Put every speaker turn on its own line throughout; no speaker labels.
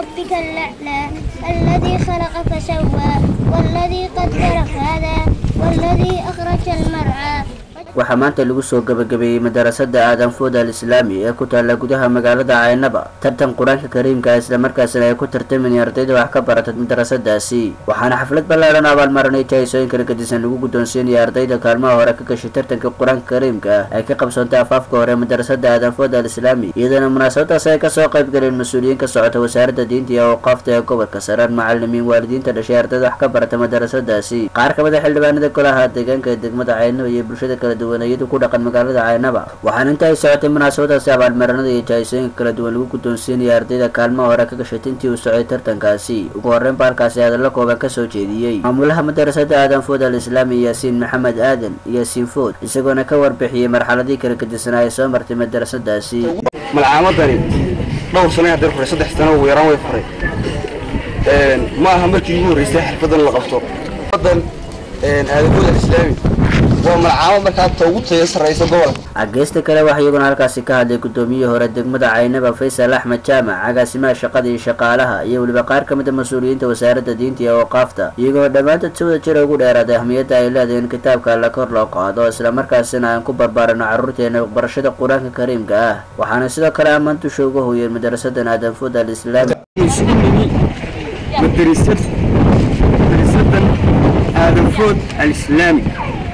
ربك الأعلى الذي خلق فسوى والذي قدر فهدى والذي أخرج المرعى
waxaa maanta lagu soo gabagabeeyey madarasada aadan food al islaami ee ku taalla gudaha magaalada caynaba tartan qur-aanka kariimka islamarkaasina ay ku tartamayeen ardayda wax ka barata madarasadaasi waxaana xaflad ballaadhan abaalmarinay jahaysooyin kala gedisan lagu guddoonsiinaya ardayda kaalmaha hore ka gashay tartanka qur-aanka kariimka ah ay ka qabsoontay afaafka hore madarasada aadan food al islaami iyadoona munaasabadaas ay kasoo qayb galeen mas-uuliyiin ka socota wasaaradda diinta iyo awqaafta ee gobolka saraan macalimiin waalidiinta dhashay ardayda wax ka barata madarasadaasi qaar kamid a xildhibaanada golaha deegaanka ee degmada caynaba iyo bulshada kala duwanayadu ku dhaqan magaalada caynaba waxaana inta ay socotay munaasabadaasi abaalmarinada iyo jahaysooyinka kala duwan lagu guddoonsiinaya ardayda kaalmaha hore ka gashay tintii uu socday tartankaasi ugu horreyn ba halkaasi hadallo kooban kasoo jeediyey maamulaha madarasada aadan food al islaami yaasiin maxamed aadan yaasiin food isagoona ka warbixiyey marxaladii kala gedisanaa ay soo martay madarasadaasi
malcaamadani dhowr sano haddee furay saddex sano ugu yaraan way furay ma aha markii ugu horreysay xirfadan la qabto wadan aadafood alislaami waa malcaamad markaa ta ugu taya sarraysa gobolka
ageysta kale waxaa iyaguna halkaasi ka hadlay guddoomiyihii hore degmada caynaba faysal axmed jaamac agaasimaha shaqada iyo shaqaalaha iyo weliba qaar ka mid a mas-uuliyiinta wasaaradda diinta iyo awqaafta iyagoo dhammaantood si wada jira ugu dheeraaday ahmiyadda ay leedahay in kitaabka alla kor loo qaado islamarkaasina aan ku barbaarano carruurteena barashada qur-aanka kariimka ah waxaana sidoo kale ammaan dusha uga hoyeen madarasadan aadan food al islaami
isugu nimi madarasad madarasadan aadan food alislaami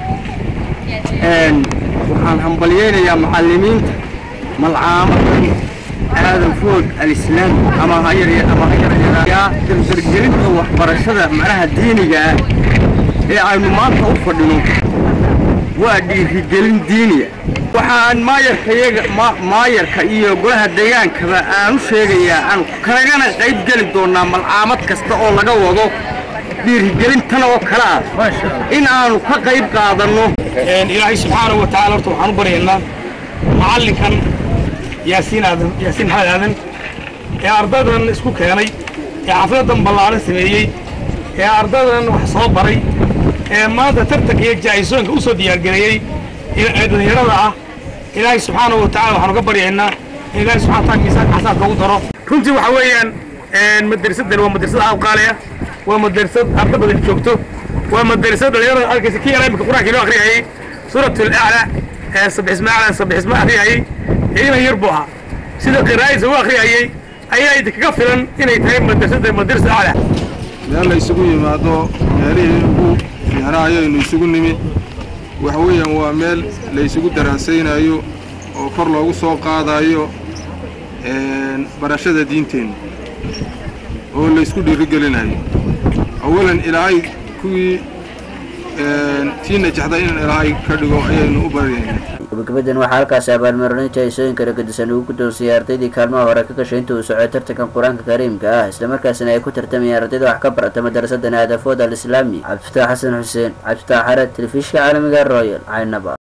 waxaan hambalyeynayaa macalimiinta malcaamadan aadan food alislaami ama hayar ama hayaryaa dardargelinta waxbarashada macnaha diiniga ah ee aynu maanta u fadhino waa dhiirigelin diiniya waxaan maayarka iyaga maayarka iyo golaha deegaankaba aan u sheegayaa aan kagana qayb geli doonaa malcaamad kasta oo laga wado dhiirigelintan oo kale ah in aanu ka qayb qaadanno
ilaahay subxaanahu wa tacala horta waxaan u baryaynaa macallinkan yaasiin aadan yaasiin maxamed aadan ee ardaydan isku keenay ee xafladan ballaaran sameeyey ee ardaydan wax soo baray ee maanta tartanka iyo jahaysooyinka u soo diyaargareeyey ee dhallinyarada ah ilaahay subxaanahu wa tacala waxaan uga baryaynaa in ilaahay subxana wataala miisaanka xasaanka ugu daro runtii waxa weeyaan madrasadan waa madrasad awqaaliya waa madrasad arda badan joogto waa madrasad dhalinyarada arkaysa kii yaraa imika qur-aankii loo akhriyayay suuratul acla ee sabixisma acla sabixisma akhriyayay iinan yar buu ahaa sida qiraa'adiisa u akhriyayay ayaa idinkaga filan inay tahay madrasada madrasa acla
meel la isugu yimaado meelihii ugu fiicnaa ayaynu isugu nimi waxa weeyaan waa meel la isugu daraasaynayo oo kor loogu soo qaadayo barashada diinteenna oo la isku dhiirigelinayo awalan ilaahay kuwii tii najexday in ilaahay ka dhigo ayaynu u baryaynaa
gabagabadan waxaa halkaasi abaalmarinay jahaysooyin kala gedisan ugu guddoonsiiyey ardaydii kaalmaha hore ka gashay inta uu socday tartankan qur-aanka kariimka ah islamarkaasina ay ku tartamayeen ardayda wax ka barata madarasadan aadafood al islaami cabdifataax xasan xuseen cabdifataax xared telefishka caalamiga royal caynaba